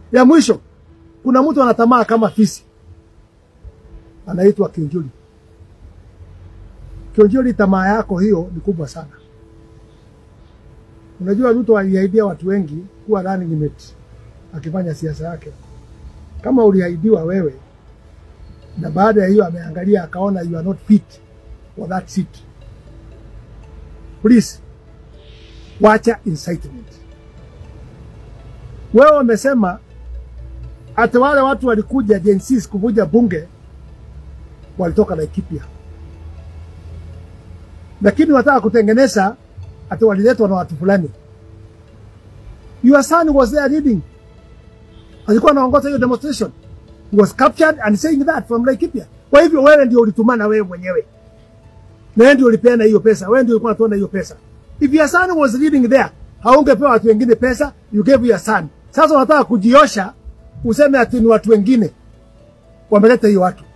Ya mwisho, kuna mtu anatamaa kama fisi, anaitwa Kinjuli. Kinjuli, tamaa yako hiyo ni kubwa sana. Unajua Ruto aliahidia watu wengi kuwa running mate akifanya siasa yake. Kama uliahidiwa wewe, na baada ya hiyo ameangalia akaona you are not fit for that seat, please wacha incitement. Wewe wamesema hata wale watu walikuja Gen Z kuvuja bunge walitoka Laikipia, lakini wataka kutengeneza ati waliletwa na watu fulani. Your son was there leading, alikuwa anaongoza hiyo demonstration, he was captured and saying that from Laikipia. Kwa hivyo wewe ndio ulitumana wewe mwenyewe, na wewe ndio ulipeana hiyo pesa, wewe ndio ulikuwa unatoa hiyo pesa. If your son was leading there, haungepewa watu wengine pesa, you gave your son. Sasa unataka kujiosha useme ati ni watu wengine wameleta hiyo watu,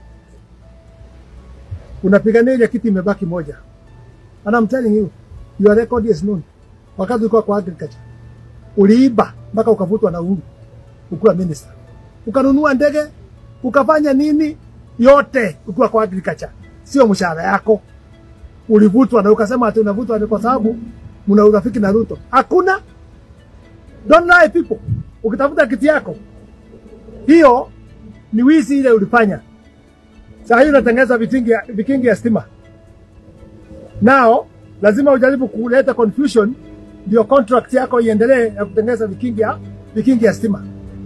unapigania ile kiti imebaki moja. And I'm telling you, your record is known. Wakati ulikuwa kwa agriculture uliiba mpaka ukavutwa na Uhuru ukiwa minister, ukanunua ndege, ukafanya nini yote ukiwa kwa agriculture, sio mshahara yako ulivutwa, na ukasema ati unavutwa ni kwa sababu mna urafiki na Ruto. Hakuna, don't lie people. Ukitafuta kiti yako hiyo ni wizi ile ulifanya. Saa hii unatengeneza vikingi ya, vikingi ya stima. Nao lazima ujaribu kuleta confusion ndio contract yako iendelee ya kutengeneza vikingi ya, vikingi ya stima.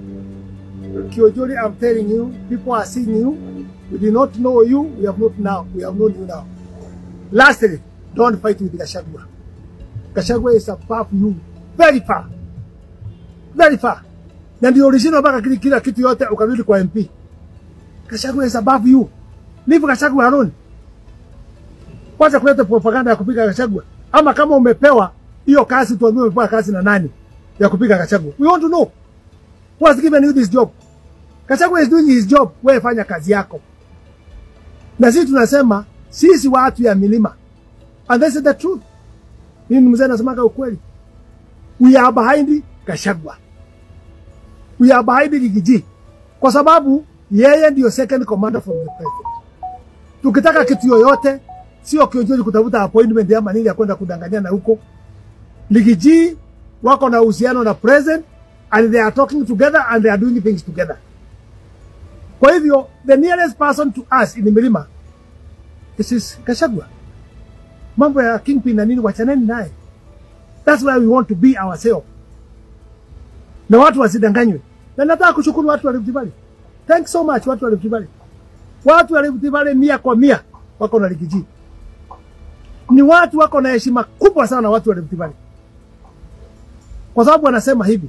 Kiojuri, I'm telling you, people are seeing you. We did not know you, we have not now, we have known you now. Lastly, don't fight with Gashagwa. Gashagwa is above you very far. Very far. Na ndio ulishindwa mpaka kila, kila kitu yote ukarudi kwa MP. Gachagua is above you. Leave Gachagua alone. Kwanza kuleta propaganda ya kupiga Gachagua. Ama kama umepewa hiyo kazi, tuambie umepewa kazi na nani ya kupiga Gachagua. We want to know who has given you this job. Gachagua is doing his job, wewe fanya kazi yako. Na sisi tunasema sisi watu ya milima, and this is the truth. Mimi mzee nasemaga ukweli, we are behind Gachagua, we are behind Rigiji kwa sababu yeye ndio second commander from the president. Tukitaka kitu yoyote, sio Kionjori kutafuta appointment ama nini ya kwenda kudanganyana huko. Ligiji wako na uhusiano na president and they are talking together and they are doing things together. Kwa hivyo the nearest person to us in Milima this is Gachagua. Mambo ya kingpin na nini wachaneni naye. That's why we want to be ourselves. Na watu wasidanganywe. Na nataka kushukuru watu wa Rift Valley. Thanks so much watu wa Rift Valley. Watu wa Rift Valley mia kwa mia wako na Ligiji. Ni watu wako na heshima kubwa sana watu wa Rift Valley. Kwa sababu wanasema hivi.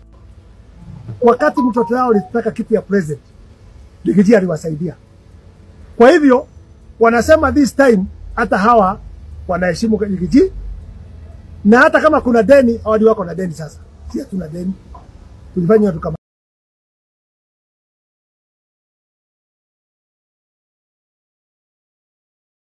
Wakati mtoto wao alitaka kitu ya president, Ligiji aliwasaidia. Kwa hivyo wanasema this time hata hawa wanaheshimu Ligiji na hata kama kuna deni, hawadi wako na deni sasa. Si hatuna deni. Tulifanya watu kama